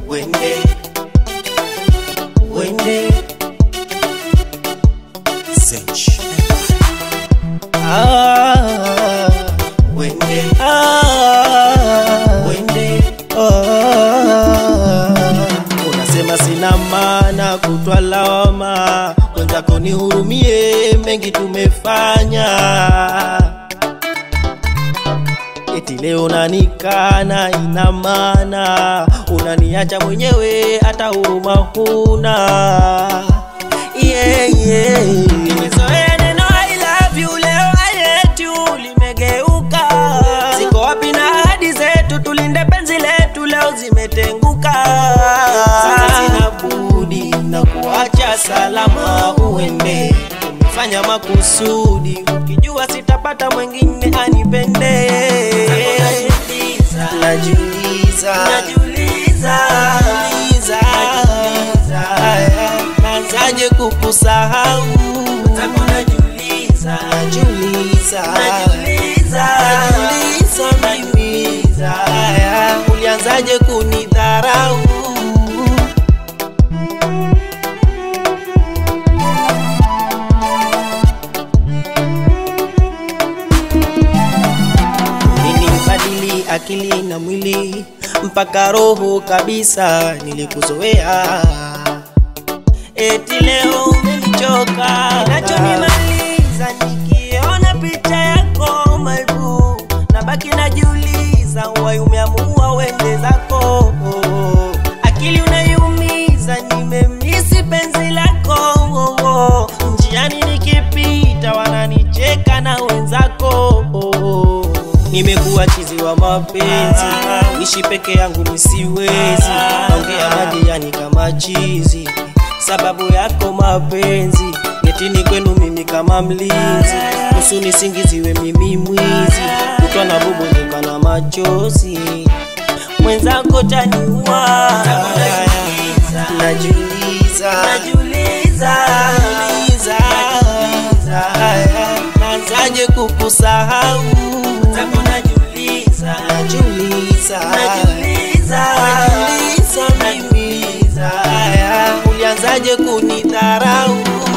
wende wende Zench. ah, wende Ah, wende ah. unasema sina maana kutwa lawama wenzako nihurumie mengi tumefanya eti leo unanikana ina maana unaniacha mwenyewe hata huruma huna yeah, yeah. Nimezoea neno I love you leo I hate you limegeuka ziko wapi na ahadi zetu tulinde penzi letu leo zimetenguka sasa sina budi na kuacha salama uende umefanya makusudi ukijua sitapata mwingine anipende najiuliza najiuliza najiuliza nazaje kukusahau najiuliza najiuliza najiuliza mimi ulianzaje kunidharau Nilibadili akili na mwili mpaka roho kabisa, nilikuzoea eti leo umenichoka. Kinachonimaliza nikiona picha yako maibu, nabaki najiuliza, wai umeamua wende zako. Akili unaiumiza, nimemisi penzi lako. Njiani nikipita wananicheka na wenzako nimekuwa chizi wa mapenzi ishi peke yangu misiwezi ongea majirani kama chizi sababu yako mapenzi getini kwenu mimi kama mlinzi nusu nisingiziwe mimi mwizi kutwa na bubulika na machozi mwenzako taniua najiuliza najiuliza nazaje kukusahau najiuliza najiuliza najiuliza mimi ulianzaje kunidharau